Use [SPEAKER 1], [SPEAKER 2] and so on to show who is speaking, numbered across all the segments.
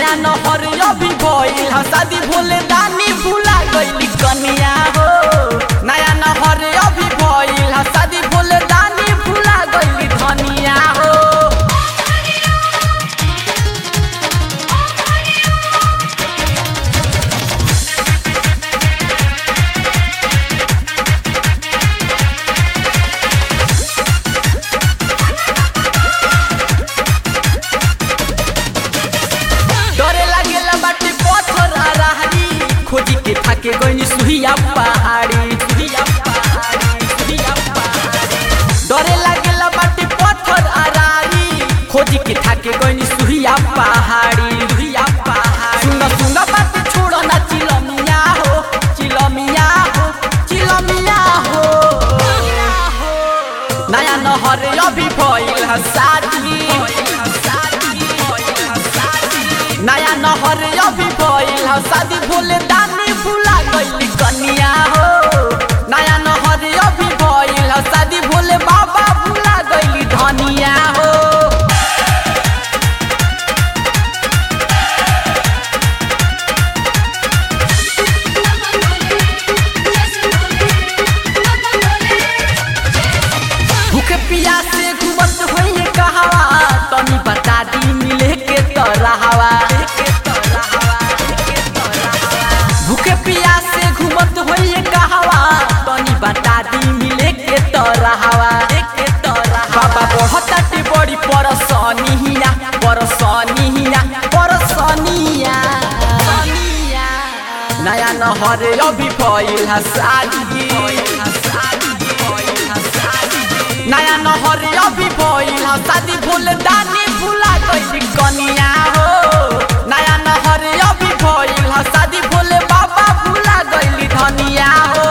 [SPEAKER 1] नया नहर अभी भइल ह शादी भोले दानी भुला गइली कनिया हो नया नहर अभी भइल ह शादी भोले दानी भुला गइली धनिया हो डरे लागेला बाटे पत्थर आ रहरी खोजी के थाके गइनी सुहिया पहाड़ी सुहिया पहाड़ी सुहिया पहाड़ी डरे लागेला बाटे पत्थर आ रहरी खोजी के थाके गइनी सुहिया पहाड़ी सुहिया पहाड़ी सुंगा सुंगा बात छोड़ो ना चिलमिया हो चिलमिया हो चिलमिया हो नया नहर अभी भइल ह शादी नया नहर अभी भइल ह शादी भोले दानी भुला गइली कनिया हो नया नहर अभी भइल ह शादी भोले बाबा भुला गइली धनिया हो भूखे पियासे घुमत होइए कहवा तनी बता दी मिले के तरहवा भूखे पियासे घुमत होइए कहवा तनी बता दी मिले के तरहवा बाबा बढ़ताटे बड़ी परसनिया परसनिया परसनिया नया नहर अभी भइल ह शादी नया नहर अभी भइल ह शादी भूल दानी भुला गइली कनिया हो नया नहर अभी भइल ह शादी भोले बाबा भुला गइली धनिया हो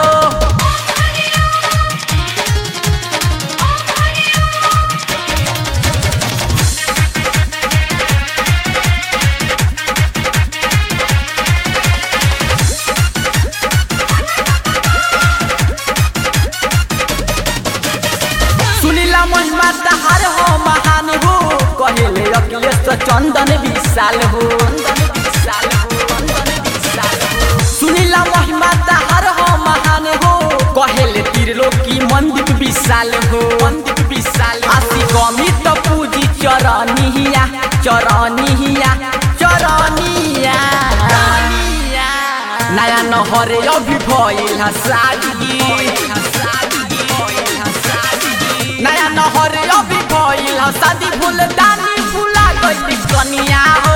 [SPEAKER 1] सुनीला महिमा तहार हो महान हो कहेले अखिलेश चंदन विशाल हो सुनीला महिमा तहार हो महान हो कहेले त्रिलोकी मंदिर विशाल हो मंदिर विशाल आसी कमी तो पूजी चरनिया चरनिया चरनिया नया नहर अभी भइल ह शादी नया नहर अभी भइल ह शादी भूल दानी भुला गइली कनिया हो